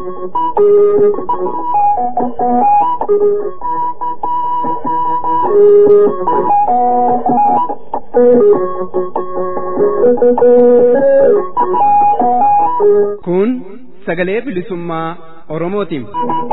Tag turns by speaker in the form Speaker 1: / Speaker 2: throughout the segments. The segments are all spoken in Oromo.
Speaker 1: Kun sagalee bilisummaa Oromootiin.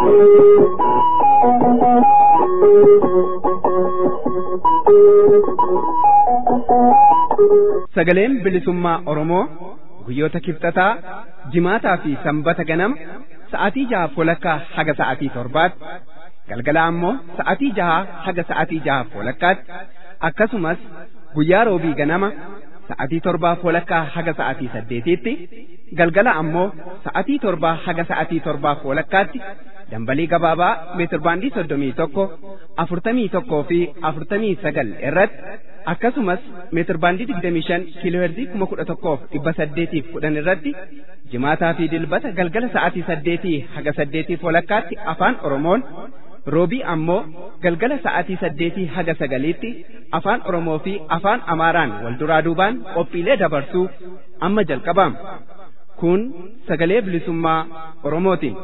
Speaker 1: Sagaleen bilisummaa Oromoo guyyoota kibxataa jimaataa fi sanbata ganama sa'aatii jaha walakkaa haga sa'aatii torbaatti galgala ammoo sa'aatii jaha haga sa'aatii jaha walakkaatti akkasumas guyyaa roobii ganama sa'aatii torbaa walakkaa haga sa'aatii saddeetiitti galgala ammoo sa'aatii torbaa haga sa'aatii torbaa walakkaatti dambalii gabaabaa meetirbaandii soddomii tokko afurtamii tokkoo fi afurtamii sagal irratti akkasumas meetirbaandii digdamii shan kiilooherzii kuma kudha tokkoof dhibba saddeetiif kudhan irratti jimaataa fi dilbata galgala sa'aatii saddeetii haga saddeetiif walakkaatti afaan oromoon roobii ammoo galgala sa'aatii saddeetii haga sagaliitti afaan oromoo fi afaan amaaraan wal duraa duubaan qophiilee dabarsuu amma jalqabama kun sagalee bilisummaa oromootiin.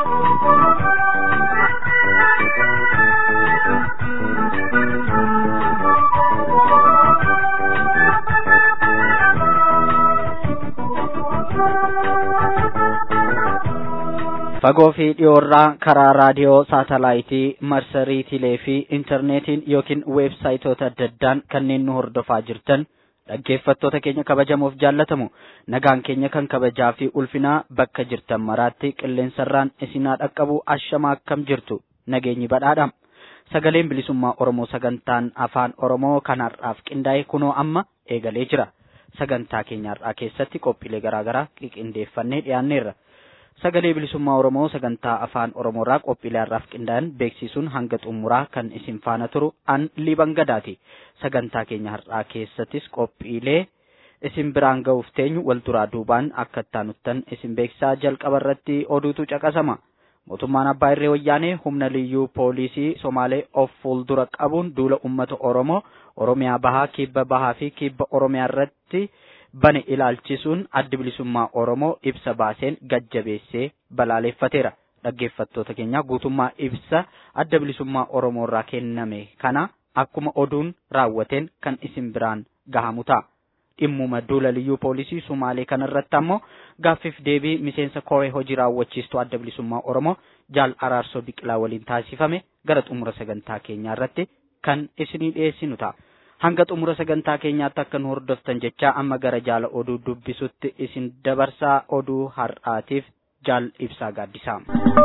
Speaker 2: fagoo fi dhiyoorraa karaa raadiyoo saatalaaytii marsariitiilee fi intarneetiin yookiin weebsaayitoota adda addaan kanneen nu hordofaa jirtan dhaggeeffattoota keenya kabajamoof jaallatamu nagaan keenya kan kabajaa fi ulfinaa bakka jirtan maraatti qilleensarraan isinaa dhaqqabu ashamaa akkam jirtu nageenyi badhaadha sagaleen bilisummaa oromoo sagantaan afaan oromoo kan har'aaf qindaa'e kunoo amma eegalee jira sagantaa keenya har'aa keessatti qophiilee garaagaraa qindeeffannee dhiyaanneerra. sagalee bilisummaa oromoo sagantaa afaan oromoorraa qophiilee har'aaf qindaa'an beeksisuun hanga xumuraa kan isin faana turu an liban gadaati sagantaa keenya har'aa keessattis qophiilee isin biraan ga'uuf teenyu wal duraa duubaan akka ittaanuttan isin beeksisaa jalqaba irratti oduutu caqasama mootummaan abbaa irree wayyaanee humna liyyuu poolisii somaalee of fuuldura qabuun duula ummata oromoo oromiyaa bahaa kibba bahaa fi kibba oromiyaa irratti bane ilaalchisuun addi bilisummaa Oromoo ibsa baaseen gajjabeessee balaaleeffateera. Dhaggeeffattoota keenya guutummaa ibsa adda bilisummaa Oromoo irraa kenname kana akkuma oduun raawwateen kan isin biraan gahamu ta'a. Dhimmuma duula liyyuu poolisii Sumaalee kanarratti ammoo gaaffiif deebii miseensa koree hojii raawwachiistuu adda bilisummaa Oromoo jaal araarsoo biqilaa waliin taasifame gara xumura sagantaa keenyaa irratti kan isinii dhiyeessinu ta'a. hanga xumura sagantaa keenyaatti akka nu hordoftan jechaa amma gara jaala oduu dubbisutti isin dabarsaa oduu har'aatiif jaal ibsaa gaaddisaa.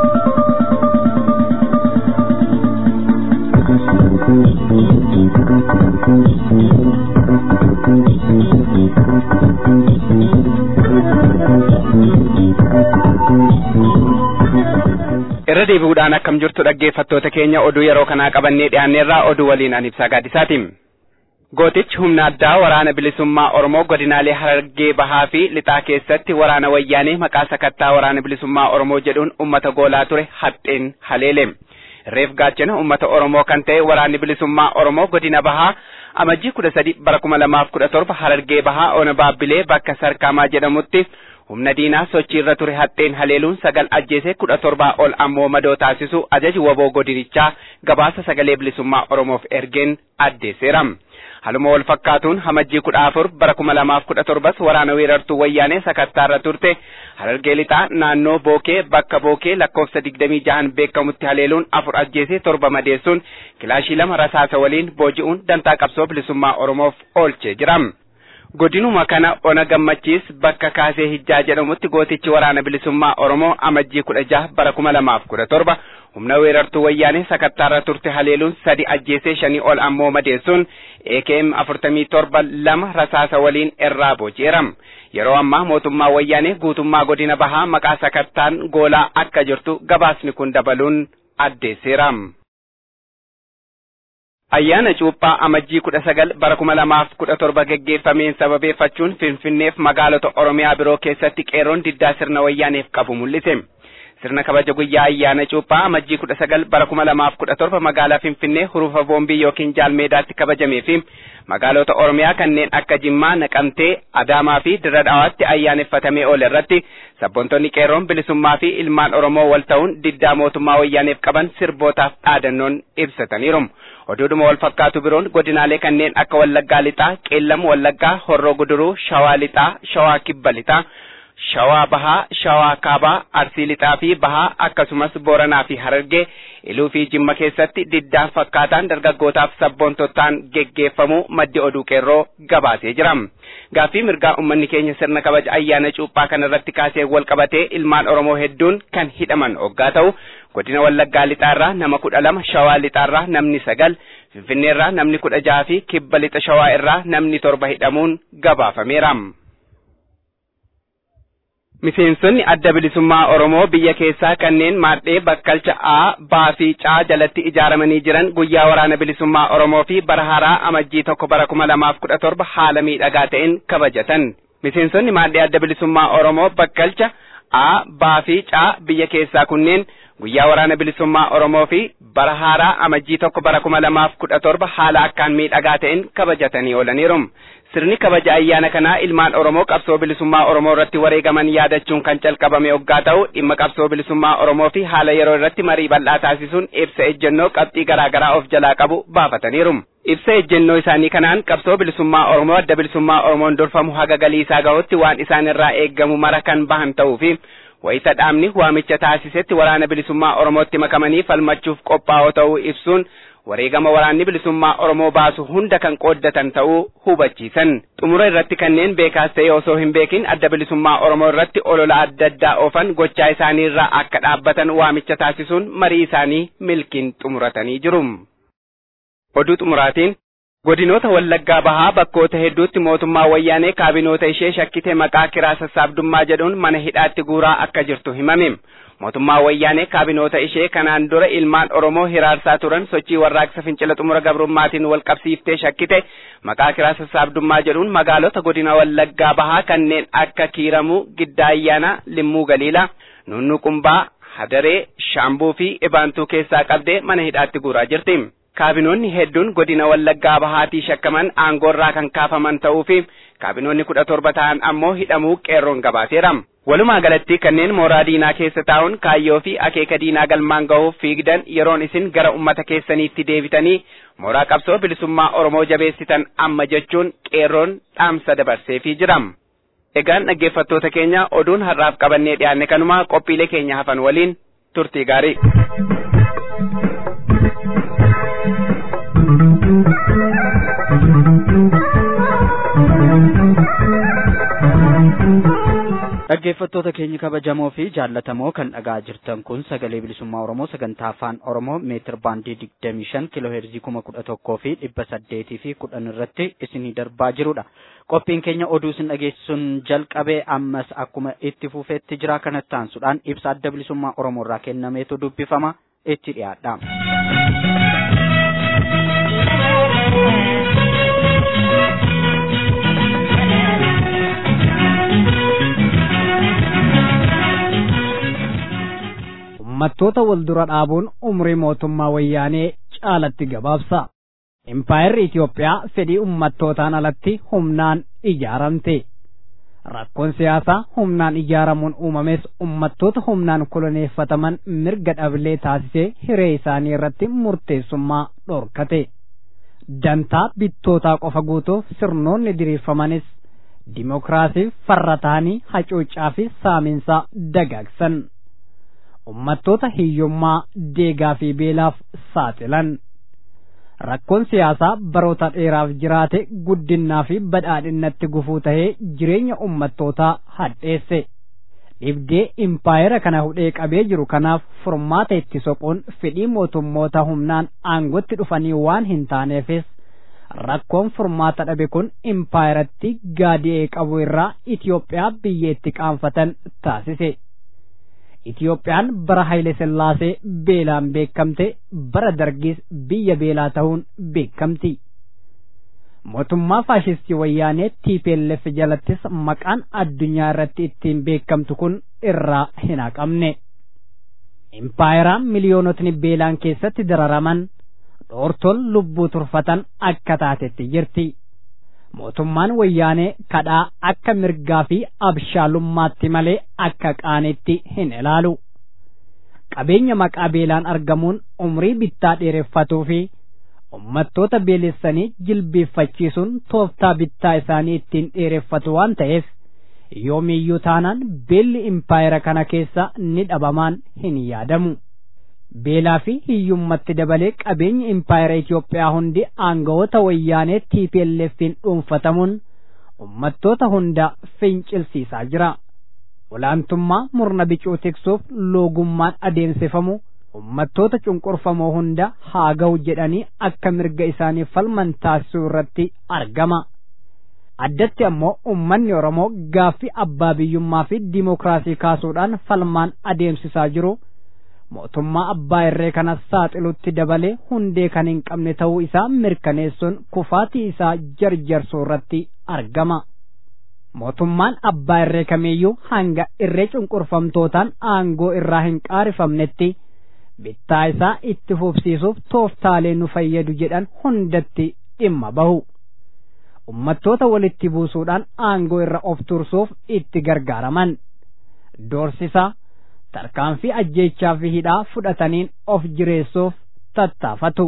Speaker 1: irra deebi'uudhaan akkam jirtu dhaggeeffattoota keenya oduu yeroo kanaa qabannee dhiyaanneerraa oduu waliin an ibsaa gaaddisaati. gootichi humna addaa waraana bilisummaa oromoo godinaalee harargee bahaa fi lixaa keessatti waraana wayyaanee maqaa sakattaa waraana bilisummaa oromoo jedhuun ummata goolaa ture haxxeen haleele reef gaachana ummata oromoo kan ta'e waraanni bilisummaa oromoo godina bahaa amajjii kudha sadi bara kuma lamaaf kudha torba harargee bahaa ona baabbilee bakka sarkaamaa jedhamutti humna diinaa sochii irra ture haxxeen haleeluun sagal ajjeesee kudha torbaa ol ammoo madoo taasisu ajaji waboo godinichaa gabaasa sagalee bilisummaa oromoof ergeen addeesseera. Haluma wal fakkaatuun hamajjii kudha afur bara kuma lamaaf kudha torbas waraana weerartuu wayyaanee sakattaarra turte harargee lixaa naannoo bookee bakka bookee lakkoofsa digdamii jahan beekamutti haleeluun afur ajjeesee torba madeessuun kilaashii lama rasaasa waliin booji'uun dantaa qabsoo bilisummaa oromoof oolchee jira. Godinuma kana ona gammachiis bakka kaasee hijjaa jedhamutti gootichi waraana bilisummaa oromoo amajjii kudha jaha bara kuma lamaaf kudha torba humna weerartuu wayyaanee sakattaarra turte haleeluun sadi ajjeesee shanii ol ammoo madeessuun AKM afurtamii torba lama rasaasa waliin irraa booji'eera. Yeroo ammaa mootummaa wayyaanee guutummaa godina bahaa maqaa sakattaan goolaa akka jirtu gabaasni kun dabaluun addeesseera. Ayyaana cuuphaa amajjii kudha sagal bara kuma lamaaf kudha torba geggeeffameen sababeeffachuun Finfinneef magaalota Oromiyaa biroo keessatti qeerroon diddaa sirna wayyaaneef qabu mul'ise. sirna kabaja guyyaa ayyaana cuuphaa amajjii kudha sagal bara kuma lamaaf kudha torba magaalaa Finfinnee hurufa boombii yookiin jaalmeedaatti kabajamee fi magaalota Oromiyaa kanneen akka Jimmaa, Naqamtee, Adaamaa fi Dirra Dhawaatti ayyaaneffatamee oole irratti sabboontonni qeerroon bilisummaa fi ilmaan Oromoo wal ta'uun diddaa mootummaa wayyaaneef qaban sirbootaaf dhaadannoon ibsataniiru. Oduudhuma wal fakkaatu biroon godinaalee kanneen akka Wallaggaa Lixaa, Qeellam Wallaggaa, Horroo Guduruu, Shawaa Lixaa, Shawaa Kibba Lixaa, Shawaa Bahaa, Shawaa Kaabaa, Arsii Lixaa fi Bahaa akkasumas Booranaa fi Harargee iluu fi Jimma keessatti diddaan fakkaataan dargaggootaaf sabboontotaan geggeeffamu maddi oduu qeerroo gabaasee jira. Gaaffii mirgaa uummanni keenya sirna kabaja ayyaana cuuphaa kana irratti kaasee wal qabatee ilmaan Oromoo hedduun kan hidhaman hoggaa ta'u godina Wallaggaa lixaarraa nama kudha lama Shawaa lixaarraa namni sagal Finfinneerraa namni kudha jaha fi kibba lixa Shawaa irraa namni torba hidhamuun gabaafameera. Miseensonni adda bilisummaa Oromoo biyya keessaa kanneen maadhee bakkalcha A, Baa fi Caa jalatti ijaaramanii jiran guyyaa waraana bilisummaa Oromoo fi bara haaraa amajjii tokko bara kuma lamaaf kudha torba haala miidhagaa ta'een kabajatan. Miseensonni maadhee adda bilisummaa Oromoo bakkalcha A, Baa fi Caa biyya keessaa kunneen guyyaa waraana bilisummaa Oromoo fi bara haaraa amajjii tokko bara kuma lamaaf kudha torba haala akkaan miidhagaa ta'een kabajatanii oolaniiru. Sirni kabaja ayyaana kanaa ilmaan Oromoo qabsoo bilisummaa Oromoo irratti wareegaman yaadachuun kan calqabame hoggaa ta'u dhimma qabsoo bilisummaa Oromoo fi haala yeroo irratti marii bal'aa taasisuun ibsa ejjennoo qabxii garaa garaa of jalaa qabu baafataniiru. Ibsa ejjennoo isaanii kanaan qabsoo bilisummaa Oromoo adda bilisummaa Oromoon durfamu haga galii isaa gahutti waan isaan irraa eeggamu mara kan bahan ta'uu fi wayita dhaabni waamicha taasisetti waraana bilisummaa Oromootti makamanii falmachuuf qophaa'oo ta'uu ibsuun wareegama waraanni bilisummaa Oromoo baasu hunda kan qooddatan ta'uu hubachiisan. Xumura irratti kanneen beekaas ta'e osoo hin beekin adda bilisummaa Oromoo irratti olola adda addaa oofan gochaa isaanii irraa akka dhaabbatan waamicha taasisuun marii isaanii milkiin xumuratanii jiru. Oduu xumuraatiin godinoota wallaggaa bahaa bakkoota hedduutti mootummaa wayyaanee kaabinoota ishee shakkite maqaa kiraa sassaabdummaa jedhuun mana hidhaatti guuraa akka jirtu himame. mootummaa wayyaanee kaabinoota ishee kanaan dura ilmaan oromoo hiraarsaa turan sochii warraaqsa fincila xumura gabrummaatiin wal qabsiiftee shakkite maqaa kiraa sassaabdummaa jedhuun magaalota godina wallaggaa bahaa kanneen akka kiiramuu giddaa ayyaanaa limmuu galiilaa nunnuqumbaa hadaree shaambuu fi ibaantuu keessaa qabdee mana hidhaatti guuraa jirti. kaabinoonni hedduun godina wallaggaa bahaatii shakkaman aangoorraa kan kaafaman ta'uu fi kaabinoonni kudha torba ta'an ammoo hidhamuu qeerroon gabaaseera. Walumaa galatti kanneen mooraa diinaa keessa taa'uun kaayyoo fi akeeka diinaa galmaan gahuuf fiigdan yeroon isin gara ummata keessaniitti deebitanii mooraa qabsoo bilisummaa Oromoo jabeessitan amma jechuun qeerroon dhaamsa dabarseefii jira. Egaan dhaggeeffattoota keenya oduun har'aaf qabannee dhiyaanne kanuma qophiilee keenya hafan waliin turtii gaarii.
Speaker 2: dhaggeeffattoota keenya kabajamoo fi jaallatamoo kan dhagaa jirtan kun sagalee bilisummaa oromoo sagantaa afaan oromoo meetir baandii digdamii shan kiloo heerzii kuma kudha tokkoo fi dhibba saddeetii fi kudhan irratti isinii darbaa jirudha qophiin keenya oduu isin dhageessisuun jalqabee ammas akkuma itti fufeetti jira kanatti aansuudhaan ibsa adda bilisummaa oromoo irraa kennameetu dubbifama itti dhiyaadha.
Speaker 3: ummattoota wal dura dhaabuun umrii mootummaa wayyaanee caalatti gabaabsa. Impaayerri Itoophiyaa fedhii ummattootaan alatti humnaan ijaaramte. Rakkoon siyaasaa humnaan ijaaramuun uumames ummattoota humnaan koloneeffataman mirga dhabilee taasisee hiree isaanii irratti murteessummaa dhorkate. Dantaa bittootaa qofa guutuuf sirnoonni diriirfamanis dimokiraasiif farra ta'anii hacuuccaa fi saaminsaa dagaagsan. ummattoota hiyyummaa deegaa fi beelaaf saaxilan rakkoon siyaasaa baroota dheeraaf jiraate guddinnaa fi badhaadhinnatti gufuu tahee jireenya ummattootaa hadheesse dhibdee impaayera kana hudhee qabee jiru kanaaf furmaata itti soquun fedhii mootummoota humnaan aangotti dhufanii waan hin taaneefis rakkoon furmaata dhabe kun impaayeratti gaadi'ee qabu irraa Itoophiyaa biyyeetti qaanfatan taasise. Itiyoophiyaan bara Haile Sillaasee beelaan beekamte bara dargiis biyya beelaa ta'uun beekamti. Mootummaa faashistii wayyaanee TPLF jalattis maqaan addunyaa irratti ittiin beekamtu kun irraa hin haqamne. impaayeraan miliyoonotni beelaan keessatti dararaman dhoortol lubbuu turfatan akka taatetti jirti. mootummaan wayyaanee kadhaa akka mirgaa fi abshaalummaatti malee akka qaanitti hin ilaalu. Qabeenya maqaa beelaan argamuun umrii bittaa dheereffatuu fi ummattoota beelessanii jilbeeffachiisuun tooftaa bittaa isaanii ittiin dheereffatu waan ta'eef yoomiyyuu taanaan beelli impaayera kana keessa ni dhabamaan hin yaadamu. beelaa fi hiyyummatti dabalee qabeenyi impaayera Itoophiyaa hundi aangawoota wayyaanee TPLF'n dhuunfatamuun ummattoota hunda fincilsiisaa jira. Olaantummaa murna bicuu tiksuuf loogummaan adeemsifamu ummattoota cunqurfamoo hunda haa ga'u jedhanii akka mirga isaanii falman taasisuu irratti argama. Addatti ammoo ummanni Oromoo gaaffii abbaa biyyummaa fi dimookiraasii kaasuudhaan falmaan adeemsisaa jiru. mootummaa abbaa irree kanas saaxilutti dabalee hundee kan hin qabne ta'uu isaa mirkaneessuun kufaatii isaa jarjarsuu irratti argama. Mootummaan abbaa irree kamiiyyuu hanga irree cunqurfamtootaan aangoo irraa hin qaarifamnetti bittaa isaa itti fufsiisuuf tooftaalee nu fayyadu jedhan hundatti dhimma bahu. Ummattoota walitti buusuudhaan aangoo irra of tursuuf itti gargaaraman. Doorsisaa tarkaanfii ajjeechaa fi hidhaa fudhataniin of jireessuuf tattaafatu.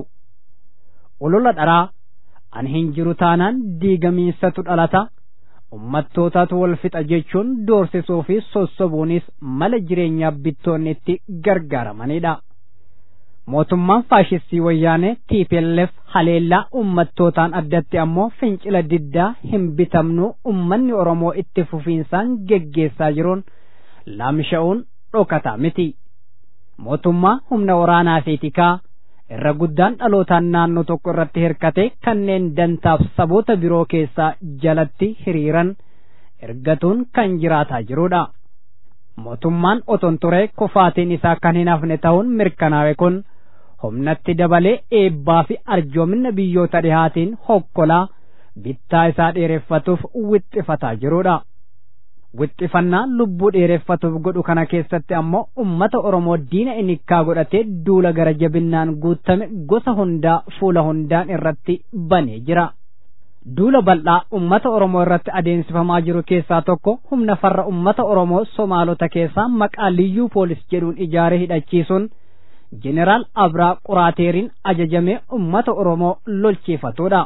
Speaker 3: Olola dharaa an hin jiru taanaan diigamiinsatu dhalata. Ummattootatu wal fixa jechuun doorsisuu fi sossobuunis mala jireenyaa bittoonni itti gargaaramanidha. Mootummaan faashistii wayyaanee TPLF haleellaa ummattootaan addatti ammoo fincila diddaa hin bitamnu ummanni Oromoo itti fufiinsaan geggeessaa jiruun laamsha'uun dhokataa miti. Mootummaa humna waraanaa fi tikaa irra guddaan dhalootaan naannoo tokko irratti hirkate kanneen dantaaf saboota biroo keessaa jalatti hiriiran ergatuun kan jiraataa jirudha. Mootummaan oton ture kufaatiin isaa kan hin hafne ta'uun mirkanaawe kun humnatti dabalee eebbaa fi arjoomina biyyoota dhihaatiin hokkolaa bittaa isaa dheereffatuuf wixxifataa jirudha. wixxifannaa lubbuu dheereffatuuf godhu kana keessatti ammoo ummata Oromoo diina inikkaa godhatee duula gara jabinnaan guutame gosa hundaa fuula hundaan irratti banee jira. Duula bal'aa ummata Oromoo irratti adeemsifamaa jiru keessaa tokko humna farra ummata Oromoo Somaalota keessaa maqaa liyyuu poolis jedhuun ijaaree hidhachiisuun Jeneraal Abraa Quraateeriin ajajamee ummata Oromoo lolchiifatudha.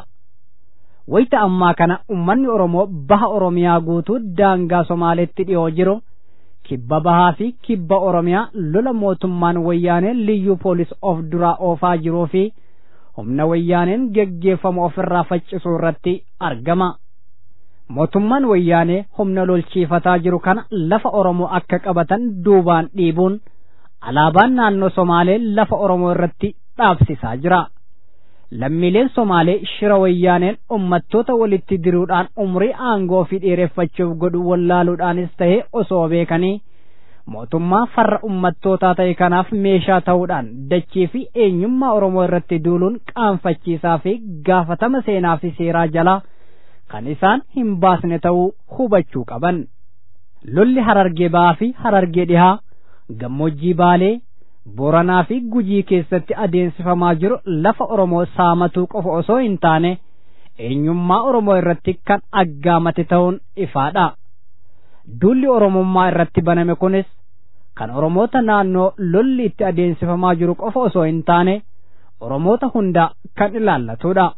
Speaker 3: wayita ammaa kana ummanni Oromoo baha Oromiyaa guutuu daangaa Somaaleetti dhiyoo jiru kibba bahaa fi kibba Oromiyaa lola mootummaan wayyaaneen liyyuu poolis of duraa oofaa jiruu fi humna wayyaaneen geggeeffamu ofirraa faccisuu irratti argama. Mootummaan wayyaanee humna lolchiifataa jiru kana lafa Oromoo akka qabatan duubaan dhiibuun alaabaan naannoo Somaalee lafa Oromoo irratti dhaabsisaa jira. lammiileen somaalee shira wayyaaneen ummattoota walitti diruudhaan umrii aangoo fi dheereffachuuf godhu wallaaluudhaanis ta'e osoo beekanii mootummaa farra ummattootaa ta'e kanaaf meeshaa ta'uudhaan dachii fi eenyummaa oromoo irratti duuluun qaanfachiisaa fi gaafatama seenaa fi seeraa jalaa kan isaan hin baasne ta'uu hubachuu qaban lolli harargee ba'aa fi harargee dhihaa gammoojjii baalee Booranaa fi Gujii keessatti adeemsifamaa jiru lafa Oromoo saamatuu qofa osoo hin taane eenyummaa Oromoo irratti kan aggaamate ta'uun ifaadha. Duulli Oromummaa irratti baname kunis kan Oromoota naannoo lolli itti adeemsifamaa jiru qofa osoo hin taane Oromoota hunda kan ilaallatudha.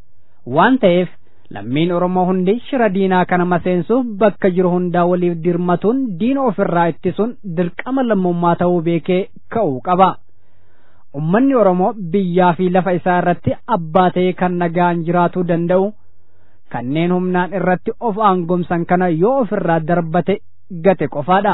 Speaker 3: Waan ta'eef lammiin Oromoo hundi shira diinaa kana maseensuuf bakka jiru hundaa waliif dirmatuun diina ofirraa ittisuun dirqama lammummaa ta'uu beekee ka'uu qaba. Ummanni Oromoo biyyaa fi lafa isaa irratti abbaa ta'ee kan nagaan jiraatuu danda'u kanneen humnaan irratti of aangomsan kana yoo ofirraa darbate gate qofaadha.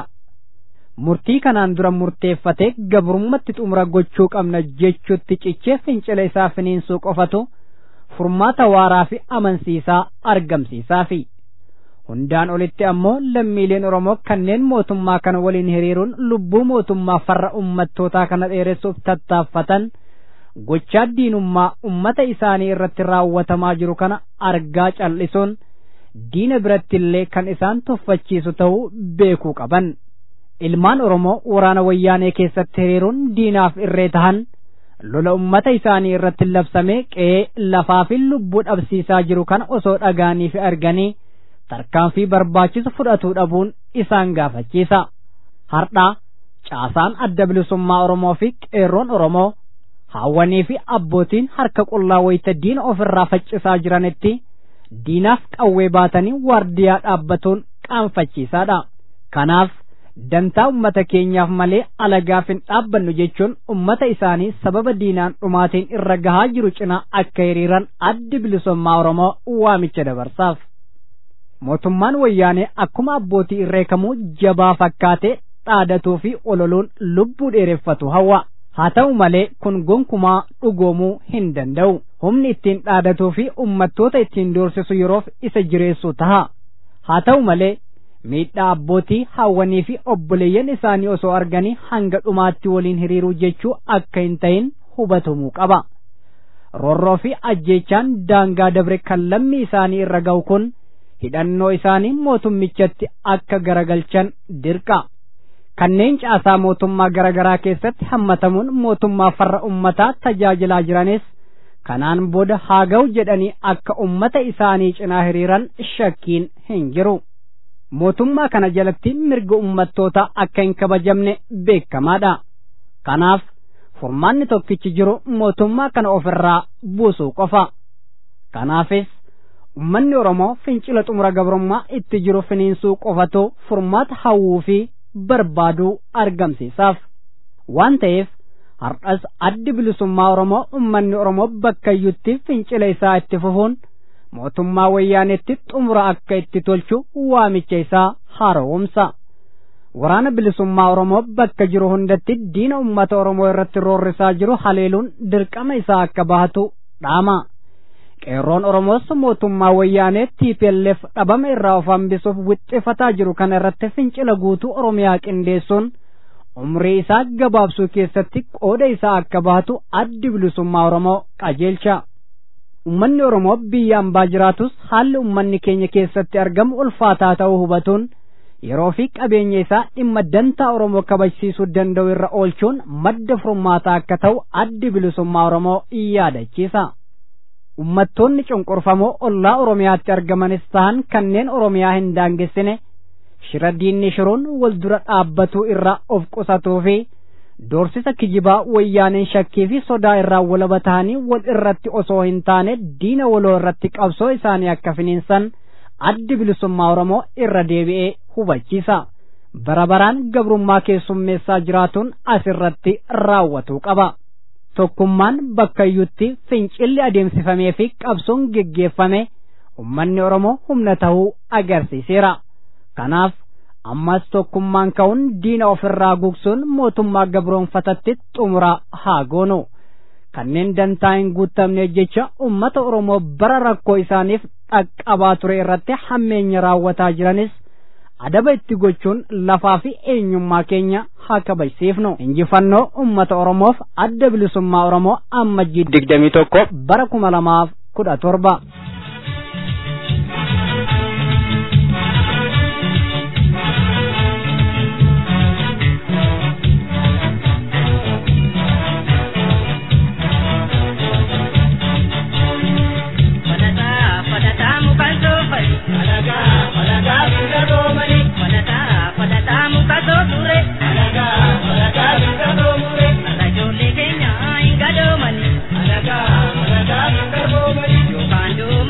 Speaker 3: Murtii kanaan dura murteeffatee gabrummatti xumura gochuu qabna jechuutti cichee fincila isaa finiinsuu qofatu furmaata waaraa fi amansiisaa argamsiisaa fi hundaan olitti ammoo lammiileen Oromoo kanneen mootummaa kana waliin hiriiruun lubbuu mootummaa farra ummattootaa kana dheeressuuf tattaaffatan gochaa diinummaa ummata isaanii irratti raawwatamaa jiru kana argaa cal'isuun diina biratti illee kan isaan tuffachiisu ta'uu beekuu qaban. ilmaan oromoo waraana wayyaanee keessatti hiriiruun diinaaf irree tahan lola ummata isaanii irratti labsamee qe'ee lafaa fi lubbuu dhabsiisaa jiru kana osoo dhagaanii fi arganii tarkaanfii barbaachisu fudhatuu dhabuun isaan gaafachiisa hardhaa caasaan adda bilisummaa oromoo fi qeerroon oromoo haawwanii fi abbootiin harka qullaa wayita diina ofirraa faccisaa jiranitti diinaaf qawwee baatanii waardiyaa dhaabbatuun qaanfachiisaadha kanaaf dantaa ummata keenyaaf malee alagaaf hin dhaabbannu jechuun ummata isaanii sababa diinaan dhumaatiin irra gahaa jiru cinaa akka hiriiran addi bilisummaa oromoo waamicha dabarsaaf mootummaan wayyaanee akkuma abbootii irree kamuu jabaa fakkaatee dhaadatuu fi ololuun lubbuu dheereffatu hawwa haa ta'u malee kun gonkumaa dhugoomuu hin danda'u humni ittiin dhaadatuu fi ummattoota ittiin doorsisu yeroof isa jireessu taha haa ta'u malee miidhaa abbootii haawwanii fi obboleeyyan isaanii osoo arganii hanga dhumaatti waliin hiriiruu jechuu akka hin ta'in hubatamuu qaba roorroo fi ajjeechaan daangaa dabre kan lammii isaanii irra ga'u kun hidhannoo isaanii mootummichatti akka garagalchan dirqa kanneen caasaa mootummaa garaagaraa keessatti hammatamuun mootummaa farra ummataa tajaajilaa jiranis kanaan booda haa ga'u jedhanii akka ummata isaanii cinaa hiriiran shakkiin hin jiru mootummaa kana jalatti mirga ummattoota akka hin kabajamne beekamaadha kanaaf furmaanni tokkichi jiru mootummaa kana ofirraa buusuu qofa kanaafis ummanni oromoo fincila xumura gabrummaa itti jiru finiinsuu qofatu furmaata hawwuu fi barbaaduu argamsiisaaf waan ta'eef har'as addi bilisummaa oromoo ummanni oromoo bakkayyutti fincila isaa itti fufuun mootummaa wayyaanetti xumura akka itti tolchu waamicha isaa haaromsa waraana bilisummaa oromoo bakka jiru hundatti diina ummata oromoo irratti roorrisaa jiru haleeluun dirqama isaa akka bahatu dhaama qeerroon oromoos mootummaa wayyaanee TPLF dhabama irraa of hambisuuf wixxifataa jiru kana irratti fincila guutuu oromiyaa qindeessuun umrii isaa gabaabsuu keessatti qooda isaa akka bahatu addi bilisummaa oromoo qajeelcha ummanni oromoo biyya ambaa jiraatus haalli ummanni keenya keessatti argamu ulfaataa ta'uu hubatuun yeroo fi qabeenya isaa dhimma dantaa oromoo kabajsiisuu danda'u irra oolchuun madda furmaataa akka ta'u addi bilisummaa oromoo yaadachiisa. ummattoonni cunqurfamoo ollaa oromiyaatti argamanis ta'an kanneen oromiyaa hin daangessine shira diinni shiruun wal dura dhaabbatuu irraa of qusatuu fi doorsisa kijibaa wayyaaneen shakkii fi sodaa irraa walaba ta'anii wal irratti osoo hin taane diina waloo irratti qabsoo isaanii akka finiinsan addi bilisummaa oromoo irra deebi'ee hubachiisa bara baraan gabrummaa keessummeessaa jiraatuun asirratti raawwatuu qaba. tokkummaan bakkayyutti fincilli adeemsifamee fi qabsoon geggeeffame ummanni oromoo humna ta'uu agarsiiseera kanaaf ammas tokkummaan ka'uun diina ofirraa gugsuun mootummaa gabroonfatatti xumura haa goonu kanneen dantaa hin guutamne jecha ummata oromoo bara rakkoo isaaniif dhaqqabaa ture irratti hammeenya raawwataa jiranis adaba itti gochuun lafaa fi eenyummaa keenya haa kabajsiifnu injifannoo ummata oromoof adda bilisummaa oromoo ammajjii
Speaker 1: digdamii tokko
Speaker 3: bara kuma lamaaf kudha torba.
Speaker 4: Yo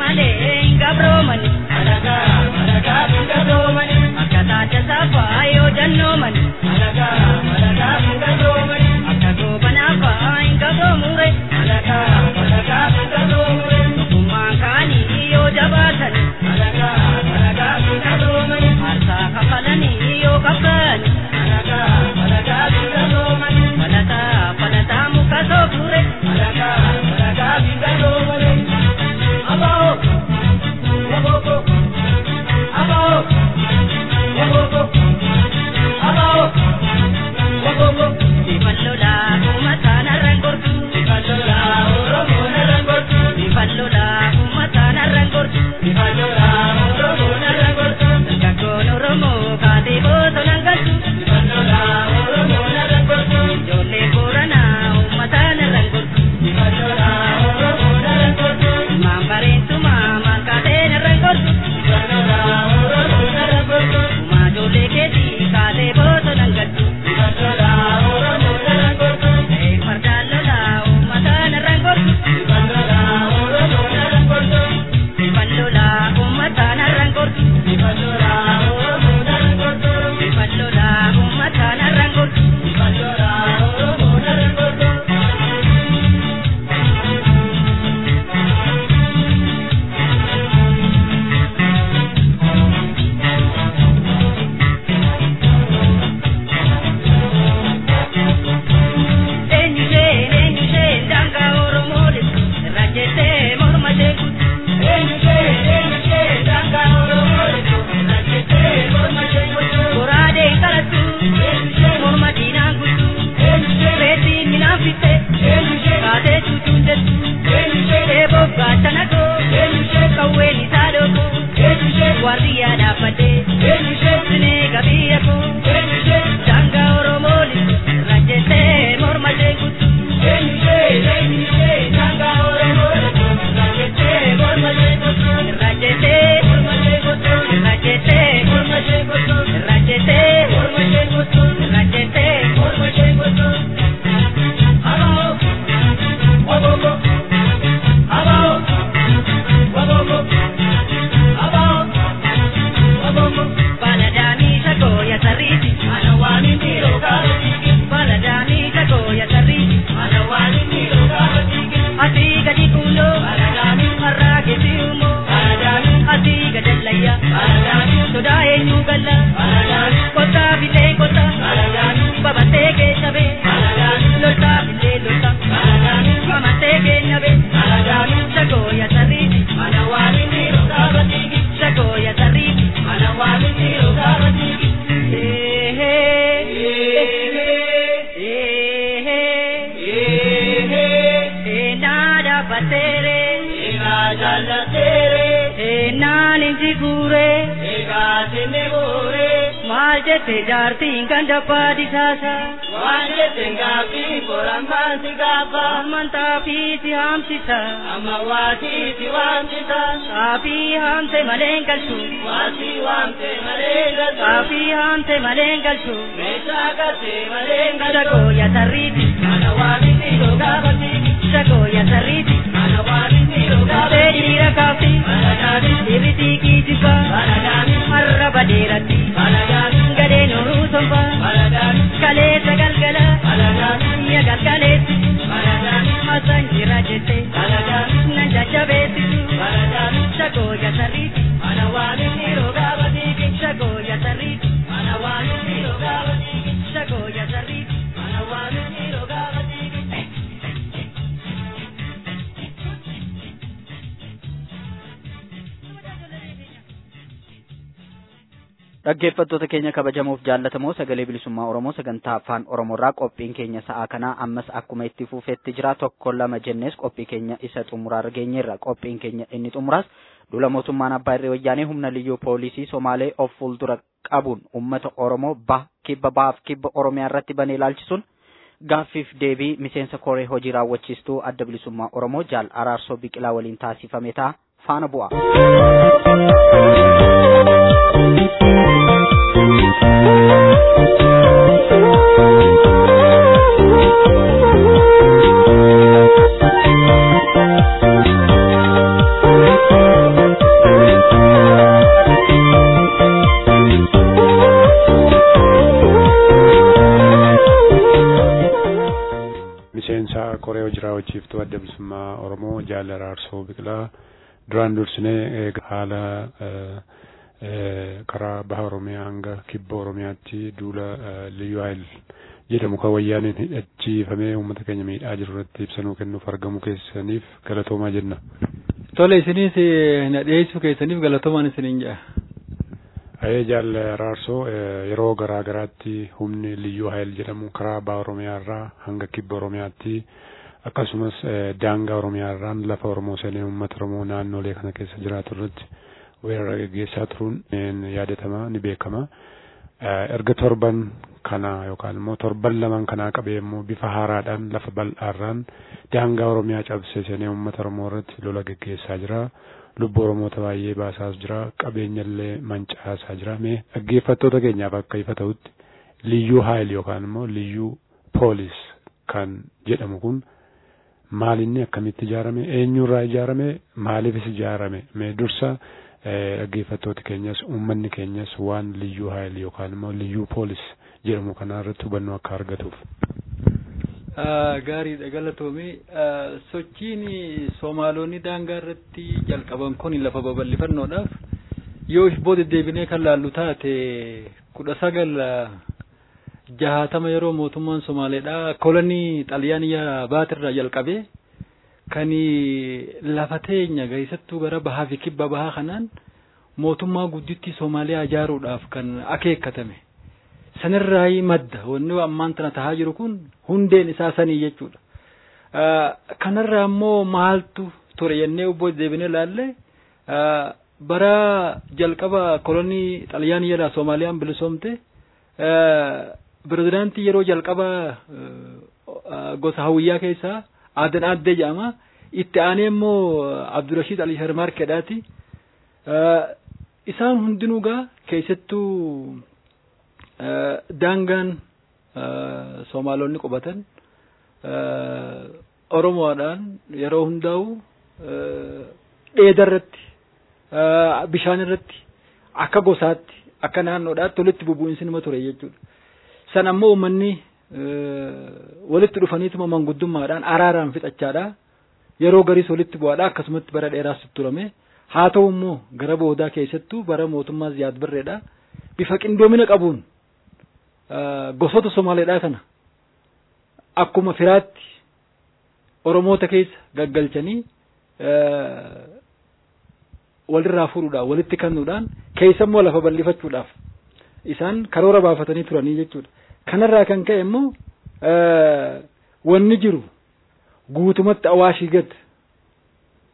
Speaker 4: jaallateere
Speaker 5: egaa jaallateere
Speaker 4: ennaan inji guure
Speaker 5: egaa sinni guure
Speaker 4: maal jette jaartiin ganda baadisaasa
Speaker 5: waan jette gaaffii qorammaan si gaafa
Speaker 4: amantaa fi si haamsisa
Speaker 5: amma waatii si waamsisa
Speaker 4: saafii haamte maleen galchu
Speaker 5: waatii waamte malee galta
Speaker 4: saafii haamte maleen galchu
Speaker 5: meeshaa galtee malee galta
Speaker 4: shagooya sarriiti
Speaker 5: mana waamiti yoo gaafatti
Speaker 4: shagooya sarriiti
Speaker 5: mana waamiti yoo
Speaker 4: Kaafee
Speaker 5: gaafatti
Speaker 4: dhiira kaafii
Speaker 5: mana gaafii
Speaker 4: Ibiti kijiba
Speaker 5: mana gaafii
Speaker 4: Marra badeeratti
Speaker 5: mana gaafii
Speaker 4: Gadeen uruu somba
Speaker 5: mana gaafii
Speaker 4: Kaleessa galgala
Speaker 5: mana gaafii
Speaker 4: Biyya galgaleessi
Speaker 5: mana gaafii
Speaker 4: Masan jira jette
Speaker 5: mana gaafii
Speaker 4: Nan jajjabeessisu
Speaker 5: mana gaafii
Speaker 4: Shagooya sarriiti
Speaker 5: mana waamiti yoo gaafatti
Speaker 4: Shagooya sarriiti
Speaker 5: mana waamiti yoo gaafatti
Speaker 4: Shagooya sarriiti
Speaker 5: mana waamiti yoo gaafatti
Speaker 2: Dhaggeeffattoota keenya kabajamuuf jaallatamoo sagalee bilisummaa Oromoo sagantaa afaan Oromoorraa qophiin keenya sa'aa kanaa ammas akkuma itti fufeetti jira tokko lama jennees qophii keenya isa xumuraarra geenyeerra qophiin keenya inni xumuraas dula mootummaan abbaa irree wayyaanee humna liyyuu poolisii Somaalee of fuuldura qabuun uummata Oromoo bah kibba bahaaf kibba Oromiyaa irratti banee ilaalchisuun gaaffiif deebii miseensa koree hojii raawwachiistuu adda bilisummaa Oromoo jaal araarsoo biqilaa waliin taasifame ta'a faana bu'a.
Speaker 6: miseensa koree hojii raawwachiiftuu adda bilisummaa oromoo jaal araarsoo biqilaa duraan dursinee haala eh, eh, karaa baha oromiyaa hanga kibba oromiyaatti duula eh, liyyuu hayil jedhamu kan wayyaaniin hidhachiifamee uummata keenya miidhaa jiru irratti ibsanuu kennuuf argamu keessaniif galatoomaa jenna.
Speaker 7: Tole isinis eh, na dhiyeessuu keessaniif galatoomaan isiniin jedha.
Speaker 6: Ayee jaal araarsoo eh, yeroo garaa garaatti humni liyyuu hayil jedhamu karaa baha oromiyaa irraa hanga kibba oromiyaatti akkasumas eh, daangaa oromiyaa irraan lafa oromoo seenee uummata oromoo naannolee kana keessa jiraatu irratti weerara gaggeessaa turuun ni yaadatama ni beekama. Eh, erga torban kana yookaan immoo torban lamaan kanaa qabee immoo bifa haaraadhaan lafa bal'aarraan daangaa oromiyaa cabsee seenee uummata oromoo irratti lola gaggeessaa jira. lubbuu oromoota baay'ee baasaas jira qabeenya illee mancaasaa jira mee dhaggeeffattoota keenyaaf akka ifa ta'utti liyyuu haayil yookaan immoo liyyuu poolis kan jedhamu kun maalinni akkamitti ijaarame eenyurraa ijaarame maaliifis ijaarame mee dursa dhaggeeffattoota keenyas uummanni keenyas waan liyyuu haayil yookaan immoo liyyuu poolis jedhamu kanaa irratti hubannoo akka argatuuf.
Speaker 7: Gaariidha galatoomii sochiin Soomaalonni daangaa irratti jalqaban kun lafa babal'ifannoodhaaf yoo booda deebinee kan laallu taate kudha sagal jahatama yeroo mootummaan Somaaleedha kolonii xaliyaaniyaa baatirraa jalqabee kan lafa teenya keessattuu gara bahaa fi kibba bahaa kanaan mootummaa guddittii Soomaaliyaa ijaaruudhaaf kan akeekkatame. sanirraa madda wanni ammaan tana tahaa jiru kun hundeen isaa sanii jechuudha. Kanarraa immoo maaltu ture jennee obbo deebinee laalle bara jalqaba kolonii xaliyaanii jedha Soomaaliyaan bilisoomte pirezidaantii yeroo jalqaba gosa hawiyyaa keessaa aadan aaddee jedhama. Itti aanee immoo Abdurashiid Ali Sharmaarkeedhaati. Isaan hundinuu gaa keessattuu daangaan Soomaalonni qubatan Oromoodhaan yeroo hundaa'u dheeda irratti bishaan irratti akka gosaatti akka naannoodhaatti walitti bubu'insi nima ture jechuudha. San ammoo uummanni walitti dhufaniituma manguddummaadhaan araaraan fixachaadha. Yeroo gariis walitti bu'aadha akkasumatti bara dheeraas turame. Haa ta'u immoo gara boodaa keessattuu bara mootummaa Ziyaad Barreedha. Bifa qindoomina qabuun gosoota Somaaleedhaa kana akkuma firaatti Oromoota keessa gaggalchanii walirraa fuudhuudhaan walitti kennuudhaan keessa immoo lafa bal'ifachuudhaaf isaan karoora baafatanii turanii jechuudha. Kanarraa kan ka'e immoo wanni jiru guutumatti awaashii gad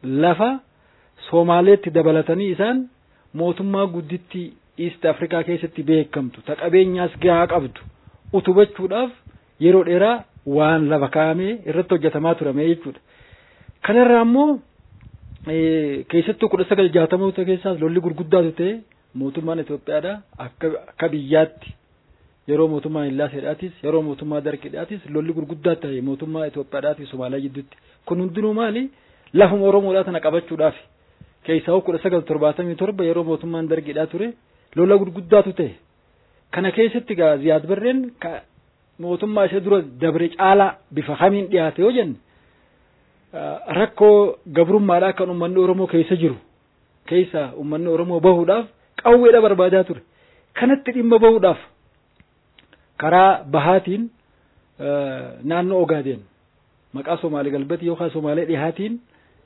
Speaker 7: lafa Soomaaleetti dabalatanii isaan mootummaa gudditti East Afrikaa keessatti beekamtu ta qabeenyaas gahaa qabdu utubachuudhaaf yeroo dheeraa waan lafa kaa'amee irratti hojjetamaa turame jechuudha. Kanarraa immoo keessattuu kudha sagal jaatamoota keessaas lolli gurguddaatu ta'e mootummaan Itoophiyaadha akka akka biyyaatti yeroo mootummaa Illaaseedhaatis yeroo mootummaa Darqidhaatis lolli gurguddaa ta'e mootummaa Itoophiyaadhaatis Somaaliyaa jidduutti kun hundinuu maali lafuma Oromoodhaa tana qabachuudhaaf keessaa kudha sagal torbaatamii torba yeroo mootummaan Darqidhaa ture lola gurguddaatu ta'e kana keessatti gaa Ziyaad Barreen mootummaa ishee dura dabre caalaa bifa kamiin dhiyaate yoo jenne rakkoo gabrummaadhaa kan uummanni Oromoo keessa jiru keessa uummanni Oromoo bahuudhaaf qawweedha barbaadaa ture. Kanatti dhimma bahuudhaaf karaa bahaatiin naannoo Ogaadeen maqaa Somaalee galbati yookaan Somaalee dhihaatiin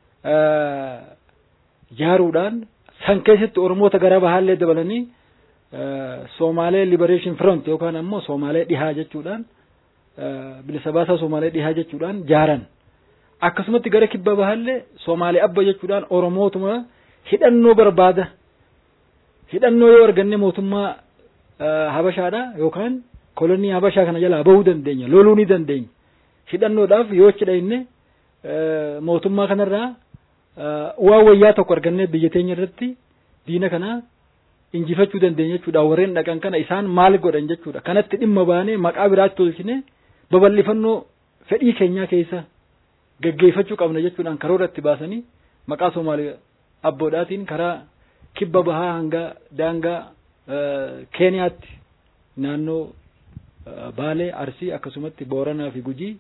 Speaker 7: jaaruudhaan san keessatti Oromoota gara bahaallee dabalanii Somaalee Liberation Front yookaan ammoo Somaalee dhihaa jechuudhaan bilisa baasaa Somaalee dhihaa jechuudhaan jaaran. akkasumatti gara kibba bahaallee Somaalee abba jechuudhaan Oromootuma hidhannoo barbaada. Hidhannoo yoo arganne mootummaa Habashaadha yookaan kolonii Habashaa kana jalaa bahuu dandeenya loluu ni dandeenya. Hidhannoodhaaf yoo achi dhayinne mootummaa kanarraa waan wayyaa tokko argannee biyya teenya irratti diina kana injifachuu dandeenya jechuudha. Warreen dhaqan kana isaan maal godhan jechuudha. Kanatti dhimma baanee maqaa biraatti tolchine babal'ifannoo fedhii keenyaa keessa gaggeeffachuu qabna jechuudhaan karoora itti baasanii maqaa Somaalee abboodhaatiin karaa kibba bahaa hanga daangaa Keeniyaatti naannoo Baalee, Arsii akkasumatti Booranaa fi Gujii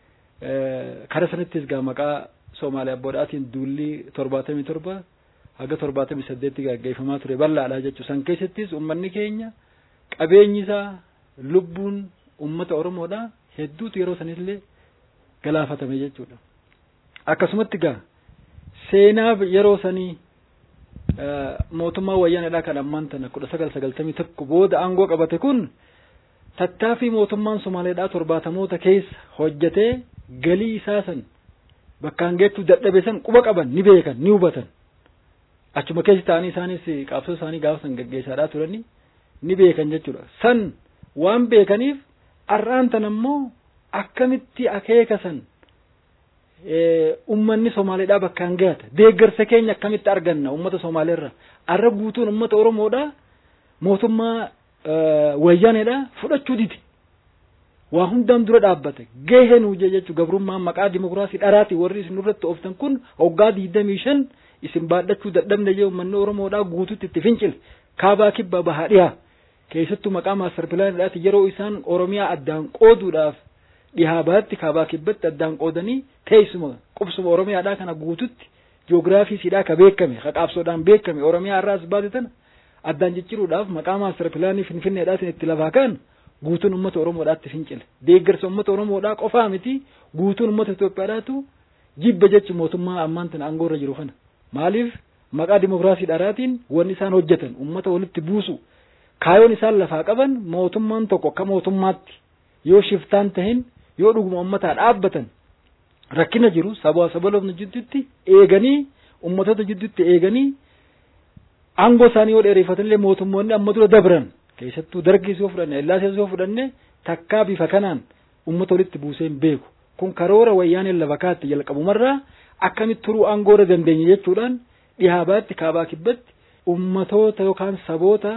Speaker 7: kara sanattis gaa maqaa Somaalee abboodhaatiin duulli torbaatamii torba haga torbaatamii saddeetti gaggeeffamaa ture bal'aadha jechuudha. San keessattis uummanni keenya qabeenyi isaa lubbuun uummata Oromoodha hedduutu yeroo sanillee galaafatame jechuudha. Akkasumatti gaa seenaa yeroo sanii mootummaa wayyaanedhaa kan ammaan tana kudha sagal sagaltamii tokko booda aangoo qabate kun tattaaffii mootummaan Somaaleedhaa torbaatamoota keessa hojjetee galii isaa san bakkaan geettuu dadhabe san quba qaban ni beekan ni hubatan. Achuma keessa ta'anii isaanis qabsoo isaanii gaafa san gaggeessaadhaa turanii ni beekan jechuudha. San waan beekaniif har'aan tan ammoo akkamitti akeeka san ummanni Somaaleedhaa bakkaan gahata deeggarsa keenya akkamitti arganna ummata Somaaleerra har'a guutuun ummata Oromoodhaa mootummaa wayyaaneedhaa fudhachuu dide waa hundaan dura dhaabbate gahee nuu jechuu gabrummaan maqaa dimokiraasii dharaati warri isin irratti ooftan kun hoggaa digdamii shan isin baadhachuu dadhabne jee ummanni Oromoodhaa guututti itti fincile kaabaa kibbaa bahaa dhiyaa keessattuu maqaa maastar pilaanidhaati yeroo isaan Oromiyaa addaan qooduudhaaf dhihaa baatti kaabaa kibbatti addaan qoodanii teessuma qubsuma Oromiyaadhaa kana guututti jiyoogiraafiisiidhaa ka beekame ka qaabsoodhaan beekame Oromiyaa irraas baate tana addaan jijjiiruudhaaf maqaa maastar pilaanii finfinneedhaatiin itti lafaa kan guutuun uummata Oromoodhaatti fincile deeggarsa uummata Oromoodhaa qofaa miti guutuun uummata Itoophiyaadhaatu jibba jechi mootummaa ammaan tana aangoorra jiru kana maaliif maqaa dimokiraasii dharaatiin wanni isaan hojjetan uummata walitti buusu kaayoon isaan lafaa qaban mootummaan tokko akka mootummaatti yoo shiftaan tahin yoo dhuguma uummataa dhaabbatan rakkina jiru sabaa sabaloofna jidduutti eeganii uummatota jidduutti eeganii aangoo isaanii yoo dheereeffatanillee mootummoonni amma dura dabran keessattuu dargii yoo fudhanne illaasee yoo fudhanne takkaa bifa kanaan uummata walitti buusee hin beeku kun karoora wayyaaneen lafa kaatti jalqabumarraa akkamitti turuu aangoorra dandeenya jechuudhaan dhihaa baatti kaabaa kibbatti ummatoota yookaan saboota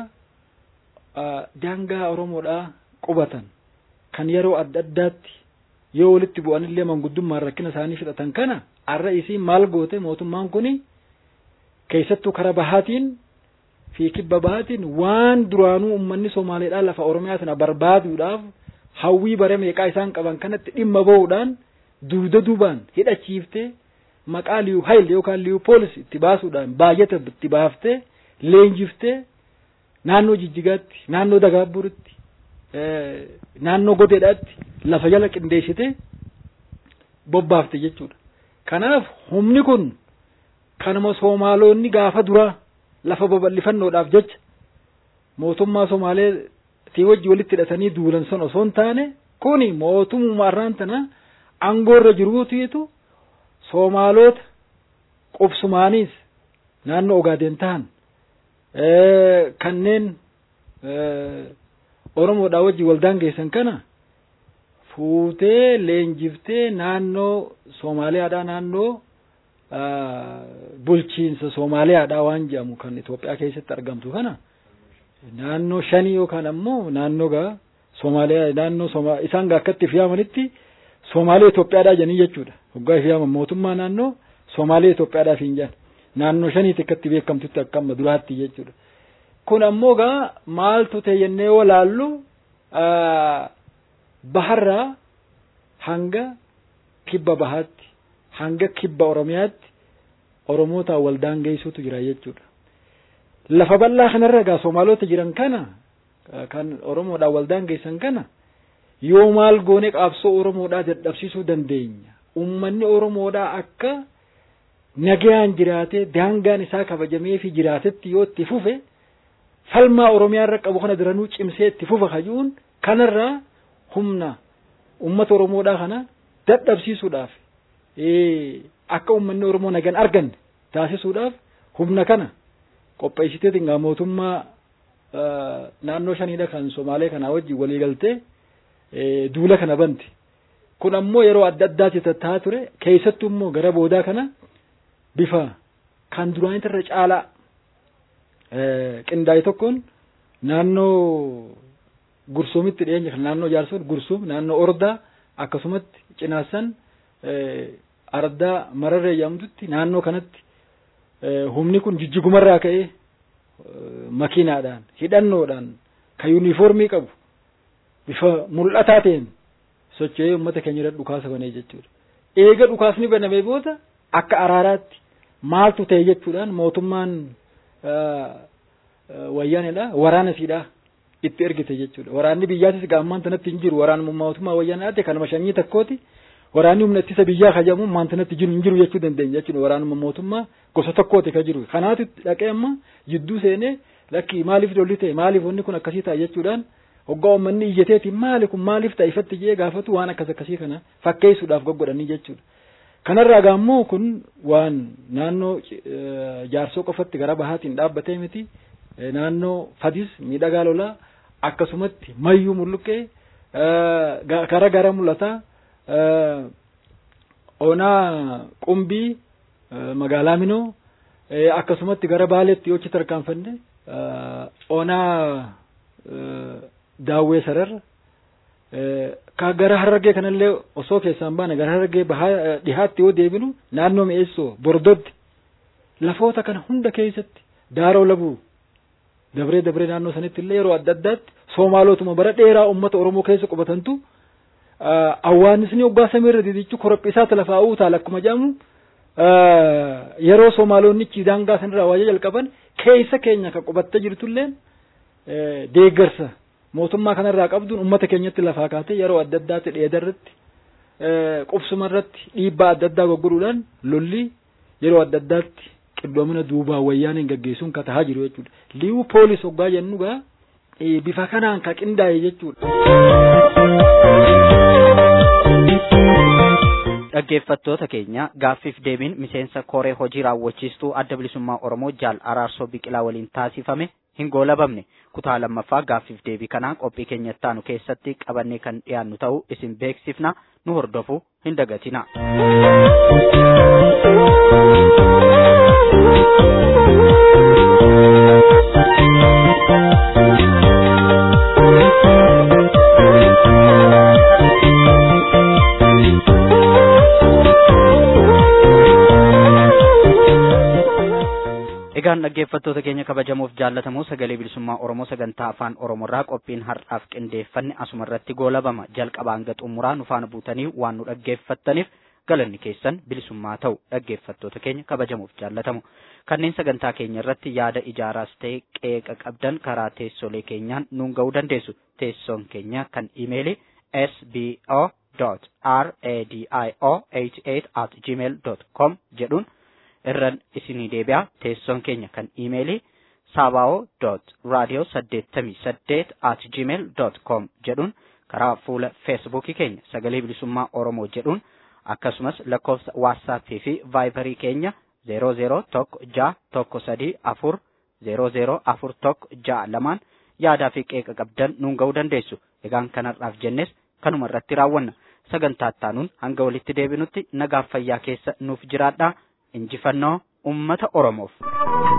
Speaker 7: daangaa Oromoodhaa qubatan kan yeroo adda addaatti yoo walitti bu'anillee manguddummaan rakkina isaanii fixatan kana har'a isii maal goote mootummaan kuni keessattuu kara bahaatiin fi kibba bahaatiin waan duraanuu uummanni Somaaleedhaa lafa Oromiyaa sana barbaaduudhaaf hawwii bara meeqaa isaan qaban kanatti dhimma bahuudhaan duuda duubaan hidhachiiftee maqaa liyu hayil yookaan liyu poolis itti baasuudhaan baay'ata itti baaftee leenjiftee naannoo jijjigaatti naannoo dagaabburitti naannoo goteedhaatti lafa jala qindeessitee bobbaafte jechuudha. Kanaaf humni kun kanuma Soomaalonni gaafa duraa lafa babal'ifannoodhaaf jecha mootummaa Somaaleetii wajji walitti hidhatanii duulan sun osoo hin taane kuni mootummaa irraan tana aangoorra jiruutiitu Soomaalota qubsumaanis naannoo Ogaadeen ta'an kanneen Oromoodhaa wajjin waldaan geessan kana fuutee leenjiftee naannoo Soomaaliyaadhaa naannoo bulchiinsa Soomaaliyaadhaa waan jedhamu kan Itoophiyaa keessatti argamtu kana naannoo shanii yookaan ammoo naannoo gaa Soomaaliyaa naannoo Sooma isaan gaa akkatti fiyaamanitti Soomaaliyaa Itoophiyaadhaa jedhanii jechuudha. Hoggaa fiyaaman mootummaa naannoo Soomaaliyaa Itoophiyaadhaaf hin jedhan. Naannoo shaniitti akkatti beekamtutti akka amma duraatti jechuudha. Kun ammoo gaa maaltu ta'e jennee yoo laallu baharraa hanga kibba bahaatti hanga kibba Oromiyaatti Oromootaan waldaan geessuutu jira jechuudha. Lafa bal'aa kanarra gaa Soomaalota jiran kana kan Oromoodhaan waldaan geessan kana yoo maal goone qabsoo Oromoodhaa dadhabsiisuu dandeenya. Uummanni Oromoodhaa akka nagayaan jiraatee daangaan isaa kabajamee fi jiraatetti yoo itti fufe falmaa Oromiyaa irra qabu kana daranuu cimsee itti fufa kajuun kanarraa humna uummata Oromoodhaa kana dadhabsiisuudhaaf akka uummanni Oromoo nagaan arganne taasisuudhaaf humna kana qopheessiteetiin gaa mootummaa naannoo shaniidha kan Somaalee kanaa wajjin walii galtee duula kana banti. Kun ammoo yeroo adda addaatti tattaa'aa ture keessattuu immoo gara boodaa kana bifa kan duraanitti irra caalaa qindaa'e tokkoon naannoo Gursuumitti dhiyeenya kan naannoo Jaarsoon Gursuum naannoo Ordaa akkasumatti Cinaassan Ardaa Mararree jedhamtutti naannoo kanatti humni kun jijjigumarraa ka'ee makiinaadhaan hidhannoodhaan kan yuunifoormii qabu bifa mul'ataa ta'een socho'ee uummata keenya irra dhukaasa banee jechuudha. Eega dhukaasni banamee booda akka araaraatti maaltu ta'e jechuudhaan mootummaan wayyaanedha waraana siidhaa itti ergite jechuudha. Waraanni biyyaatis gaammaan tanatti hin jiru waraana mootummaa wayyaanaati kanuma shanyii takkooti. Waraanni humna ittisa biyyaa kajamu maantanatti jiru hin jiru jechuu dandeenya jechuudha. Waraanuma mootummaa gosa tokkooti ka jiru. Kanaatu dhaqee amma jidduu seenee lakki maaliif lolli ta'e maaliif wanni kun akkasii ta'a jechuudhaan hoggaa uummanni iyyateeti maali kun maaliif ta'a ifatti jee gaafatu waan akkas akkasii kana fakkeessuudhaaf goggodhanii jechuudha. Kanarraa gaammoo kun waan naannoo jaarsoo qofatti gara bahaatiin dhaabbatee miti naannoo fadis miidhagaa lolaa akkasumatti mayyuu mulluqqee gara gara mul'ataa onaa qumbii magaalaa minoo akkasumatti gara baaleetti yoo achi tarkaanfanne onaa daawwee sararra ka gara harargee kanallee osoo keessaan baane gara harargee bahaa dhihaatti yoo deebinu naannoo mi'eessoo bordoddi lafoota kana hunda keessatti daaroo labuu dabree dabree naannoo sanitti illee yeroo adda addaatti soomaalotuma bara dheeraa uummata oromoo keessa qubatantu awwaanisni waggaa samiirra didichu korophiisaa lafaa uutaal akkuma jedhamu yeroo soomaalonni daangaa sanirraa waajjira jalqaban keessa keenya kan qubattee jirtulleen deeggarsa mootummaa kanarraa qabduun uummata keenyatti lafaa kaatee yeroo adda addaatti dheedarratti qubsuma irratti dhiibbaa adda addaa goggoruudhaan lolli yeroo adda addaatti qindoomina duubaa wayyaaniin gaggeessuun ka tahaa jiru jechuudha. Liiwu poolis hoggaa jennu gaa bifa kanaan ka qindaa'e
Speaker 2: jechuudha. Dhaggeeffattoota keenya gaaffiif deebiin miseensa koree hojii raawwachiistuu adda bilisummaa Oromoo jaal araarsoo biqilaa waliin taasifame hin goolabamne kutaa lammaffaa gaaffiif deebii kanaa qophii keenyatti aanu keessatti qabannee kan dhiyaannu ta'uu isin beeksifna nu hordofuu hin dagatina. Egaan dhaggeeffattoota keenya kabajamuuf jaallatamoo sagalee bilisummaa Oromoo sagantaa afaan Oromoorraa qophiin har'aaf qindeeffanne asuma irratti goolabama jalqabaa hanga xumuraa nu faana buutanii waan nu dhaggeeffattaniif galanni keessan bilisummaa ta'u dhaggeeffattoota keenya kabajamuuf jaallatamu kanneen sagantaa keenya irratti yaada ijaaraas ta'e qeeqa qabdan karaa teessolee keenyaan nuun ga'uu dandeessu teessoon keenya kan imeeli sbo radio 88 at gmail com jedhuun irran isinii deebi'a teessoon keenya kan imeelii saaba'oo radio saddeettamii saddeet at gmail com jedhuun karaa fuula feesbuukii keenya sagalee bilisummaa oromoo jedhuun akkasumas lakkoofsa waatsaappii fi vaayibarii keenya zeeroo zeeroo tokko ja'a tokko sadii afur zeeroo zeeroo afur tokko ja'a lamaan yaadaa fi qeeqa qabdan nuun ga'uu dandeessu. Egaan kanarraaf jennes kanuma irratti raawwanna. Sagantaa ittaanuun hanga walitti deebinutti nagaaf fayyaa keessa nuuf jiraadhaa. Injifannoo uummata Oromoof.